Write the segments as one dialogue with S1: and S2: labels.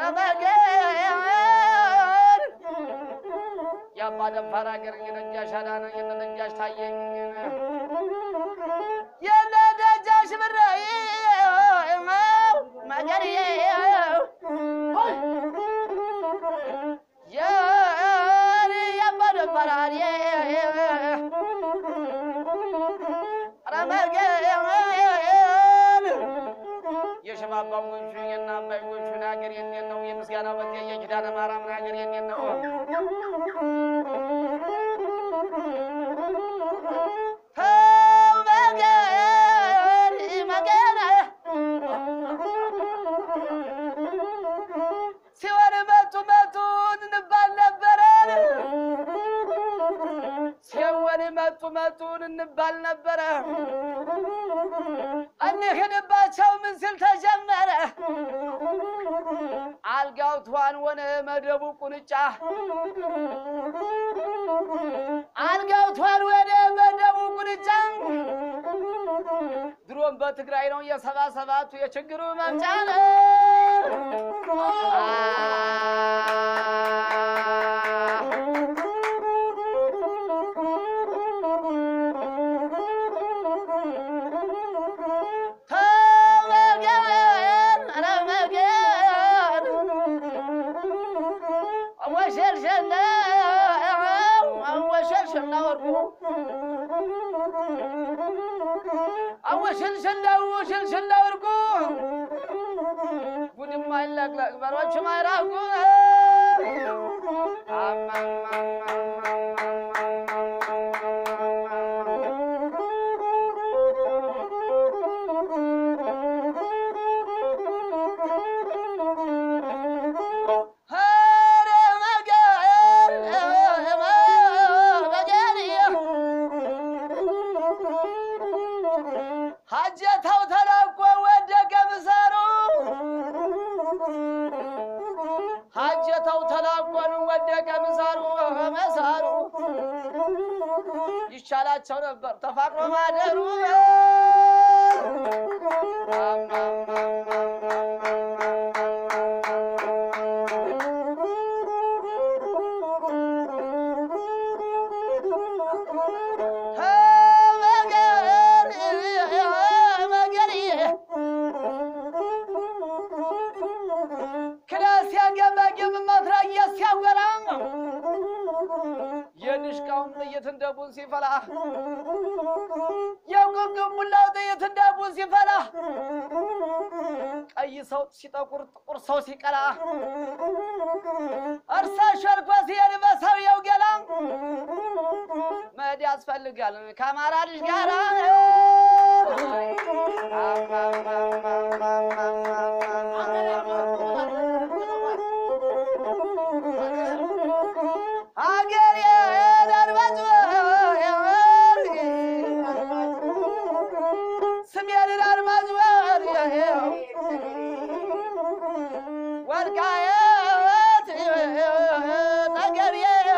S1: ረመገን የአባ ደፋር አገር የነጃሽ አዳነ የነጃሽ ታየኝ የነጃሽ ብራይ መገር የአባ ደፋር ረመገን የሽባባዎቹ የና አባዮቹን ሀገር የኔን ነው። የምስጋና በት የኪዳነ ማርያምን ሀገር የኔን ነው። ተው መገን መገን ሲወር መቱ መቱን እንባል ነበረ። ሲወር መቱ መቱን እንባል ነበረ። እንሂድባቸው ምን ሲል ተጀመረ? አልጋው ትኋን ሆነ መደቡ ቁንጫ አልጋው ትኋን ወደ መደቡ ቁንጫ ድሮም በትግራይ ነው የሰባ ሰባቱ የችግሩ መምጫ ነው። ተመገን ረመገን ወሸልሸለ ወሸልሸላ ወርቁ አወሸልሸላ ወሸልሸላ ወርቁ ጉድም አይለቅለቅ በሮችም አይራቁ ኧረ መገን መገን ሀጀታው ተላቆ ወደቀ ምሳሩ ሀጀታው ተላቆን ወደቀ ምሳሩ መሳሩ ይቻላቸው ነበር ተፋቅሮ ማደሩ መገር ክላስ ሲያገመግም መትረየ ሲያወራ የድሽቃውን ጥይት እንደ ቡን ሲፈላ የቁንግም ሙላው ጥይት እንደ ቡን ሲፈላ ቀይ ሰው ሲጠቁር ጥቁር ሰው ሲቀላ እርሳ ሸልኮ ሲሄድ በሰውየው ገላ መሄድ ያስፈልጋል ከአማራ ልጅ ጋራ አገር የደርባጭ ስሜን አድማጭ ወልቃየት ጠገቤ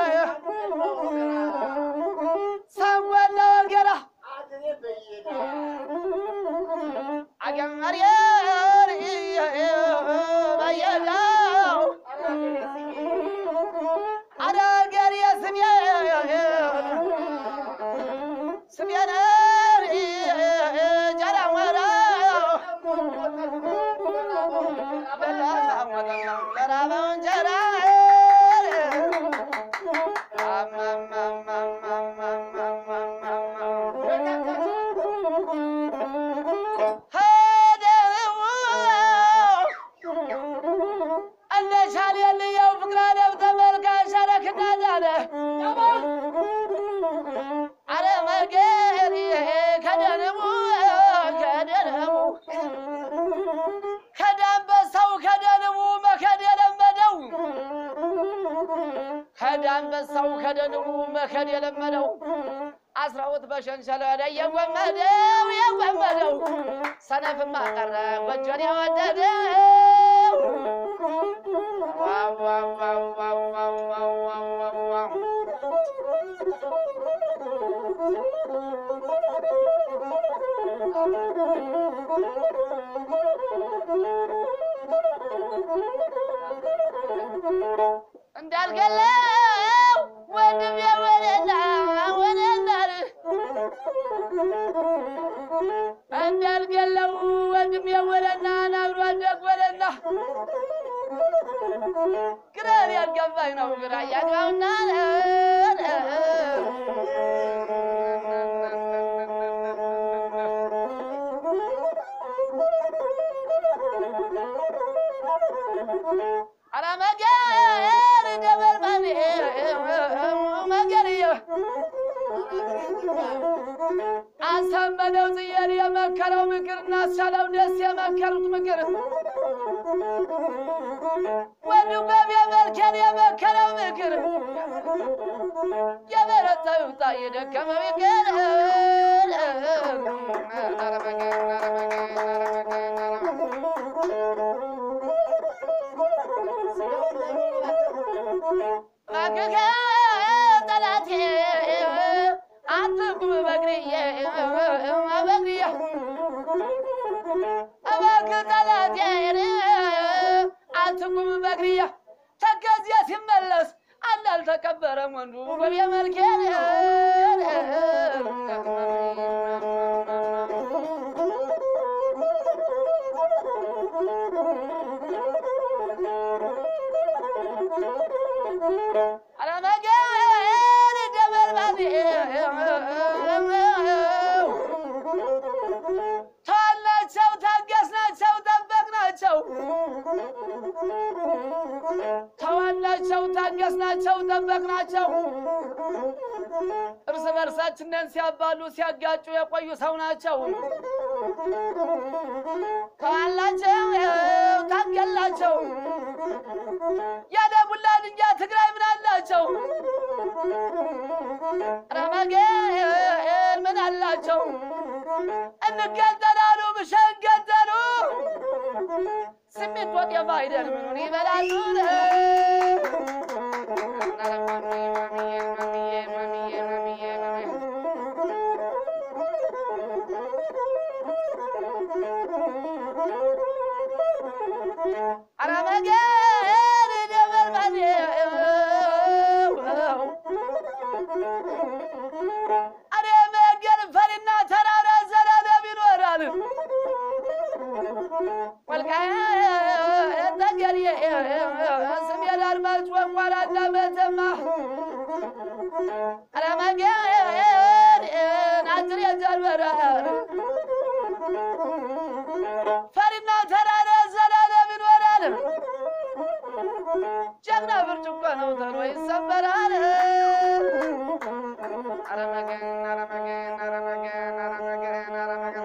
S1: ሰንጎላ ወልገራ አገር በየዳው አዳገር የስሜ ስሜን ጀራወራ ለራበው እንጀራ እነሻል የልየው ፍቅራ ደብ ተመልካሽ አረክዳዳለ አረ መገሪ ከደንቡ ከደንቡ ከዳንበሳው ከደንቡ መከድ የለመደው ከዳንበሳው ከደንቡ መከድ የለመደው አስራውት በሸንሸለደ የጎመደው የጎመደው ሰነፍማ ቀረ ጎጆን የወደደው ዋው ዋው ዋው ዋው ዋው ዋው ዋው ዋው ዋው እንዳልገለው ወንድም የወለላ ወለላር እንዳልገለው ወንድም የወለና ናብሮ አደግ ወለላ ግረር ያልገባኝ ነው ግራ ያግባውና አረ መገር ደበርባኔ መገርየ አሳመነው ጽየር የመከረው ምክር እናሳለው ደስ የመከሩት ምክር ወንዱ በብ የመልከን የመከረው ምክር የበረታ ይውጣ የደከመ ምክር ኧረ መገር ኧረ መገር ኧረ መገር ኧረ መገር እባክህ ጠላቴ አትቁም በእግርዬ በእግርዬ እባክህ ጠላቴ አትቁም በእግርዬ ተከዚያ ሲመለስ አንድ አልተቀበረም ወንዱ በቤ መልኬን አለመገን ደበርባኔ ተዋላቸው፣ ታገስናቸው፣ ጠበቅናቸው። ተዋላቸው፣ ታገስናቸው፣ ጠበቅናቸው። እርስ በርሳችንን ሲያባሉ ሲያጋጩ የቆዩ ሰው ናቸው። ተዋላቸው፣ ታገላቸው ያደጉላል እንጃ ትግራይ ምን አላቸው? ረመገን ምን አላቸው? እንገንጠላሉ ብሸንገንጠሉ ስሜት ወጥ የማይደል ምኑን ይበላሉ? አረመገን ደበርባኔ አረ መገን ፈሪና ተራራ ዘላለም ይኖራል። ወልቃይት ጠገዴ ስሜን አድማጭ ወንጓላና መተማ አረ መገን ናዝሬት ጀርበራል ፈሪና ተራራ ዘላለም ይኖራል። ጀግና ብርጭቆ ነው ተሎ ይሰበራል። አረ መገን አረ መገን አረ መገን አረ መገን አረ መገን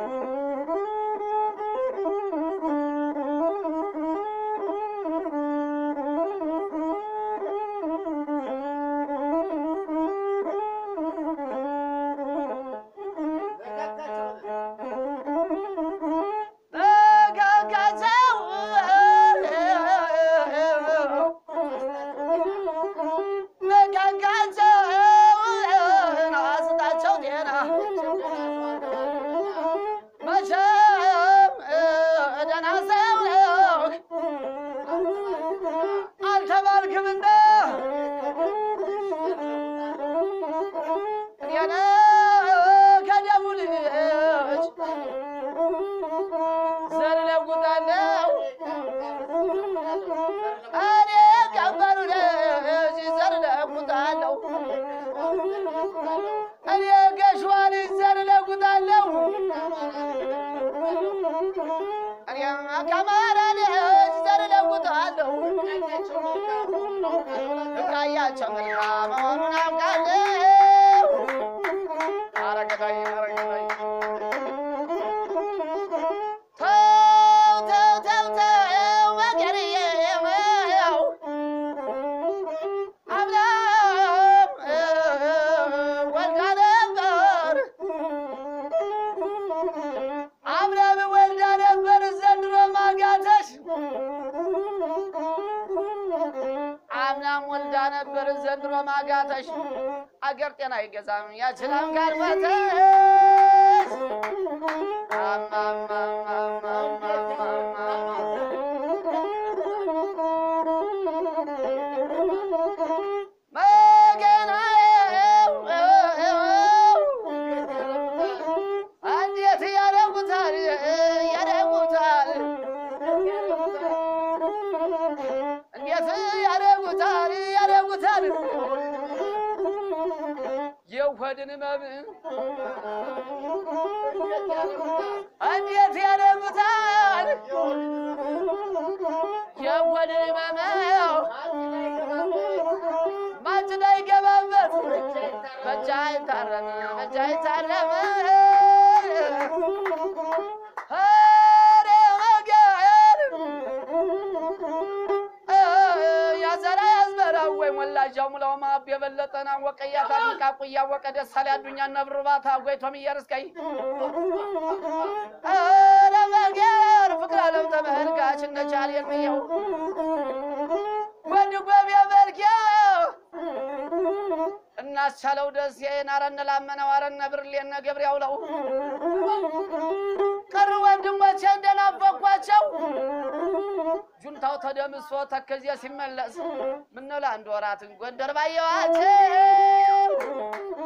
S1: ተጋጋዘው መጋጋዘውን አስጣቸው ጤና መቼም ደህና ሰው አልተባልክምና እኔን ከደሙ ልጅ ዘር ለጉጣለው እኔ ቀበሉ ልጅ ዘር ለጉጣለው እኔ ገሽዋ ልጅ ዘር ለጉጣለው እኔ ከማራ ልጅ ዘር ለጉጣለው ፍቅራያቸው መልካም መሆኑን አውቃለሁ። አረገዳይ አረገዳይ ተው ተው ተው ተው መገርዬው አብላም ወልዳ ነበር አብላም ወልዳ ነበር ዘንድሮ ማጋተሽ አምናም ወልዳ ነበር ዘንድሮ ማጋተሽ አገር ጤና አይገዛም ያችላም ካልፈተሽ የሆድን ህመም እንዴት ያደሙታል የሆድን ህመም ማጭዳ ይገባበት በጃ ይታረም በጃ ይታረም ኧረ ወገን ያዘራ ያዝበራ ወይ ሞላጃው ሙላው ማብ የበለጠና ወቀያ ታንቃቁ እያወቀ ደሳሌ አዱኛ ነብርባታ ጎይቶም እየርስቀይ ኧረ ወገን ፍቅር አለም ተመልካች እነቻል የሚየው ወድ ጎብ የመልኪያው እናስቻለው ደሴን አረነ ላመነው አረነ ብርሌነ ገብሬው ለው ቀሩ ወንድሞቼ እንደናፈኳቸው ጁንታው ተደምሶ ተከዜ ሲመለስ ምነው ለአንድ ወራትን ጎንደር ባየዋቸው